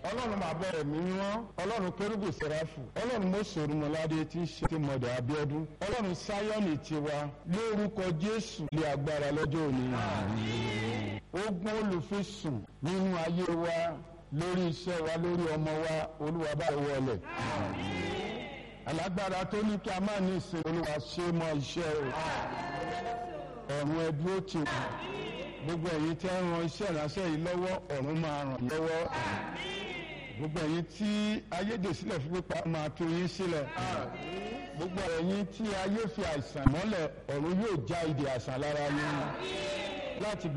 ọlọ́run bàbá ẹ̀mí mímọ́ ọlọ́run kérúbù sẹ́ráfù ọlọ́run mọ́sọ̀rùmọ́ládé tí ń ṣe ti mọ̀dà abíọ́dún ọlọ́run sáyọ́nì tiwa lórúkọ jésù lé agbára lọ́jọ́ òní. ogun olùfisùn nínú ayé wa lórí iṣẹ́ wa lórí ọmọ wa olúwa bá wọlé. alágbára tó ní kí a máa ní ìsìn olúwa ṣe mọ́ iṣẹ́ o ọ̀run ẹ̀dúró tì gbogbo ẹ̀yin tí ń ran iṣẹ́ ìránṣẹ́ yìí lọ́wọ́ ọ̀run máa ràn lọ́wọ́ gbogbo ẹ̀yin tí ayédè sílẹ̀ fún pípa máa tú yín sílẹ̀ gbogbo ẹ̀yin tí ayé fi àìsàn mọ́lẹ̀ ọ̀run yóò já ìdè àìsàn lára yín láti